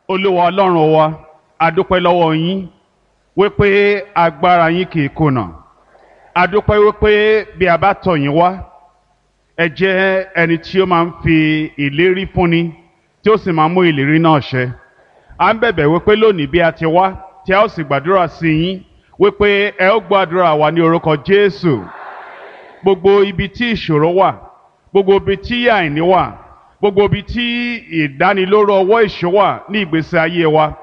olúwa ọlọ́run wa adúpẹ́ lọ́wọ́ yín wípé agbára yín kì í kùnà adúpẹ́ wípé bí a bá tọ̀ yín wá ẹ jẹ́ ẹni tí ó máa ń fi ìlérí fúnni tí ó sì máa ń mú ìlérí náà ṣẹ à ń bẹ̀bẹ̀ wípé lónìí bí a ti wá tí a ó sì gbàdúrà sí yín wípé ẹ ó gbàdúrà wa ní orúkọ Jésù gbogbo ibi tí ìṣòro wà gbogbo ibi tí àìní wà gbogbo ibi tí ìdánilóró ọwọ́ ìṣó wà ní ìgbésí ayé wa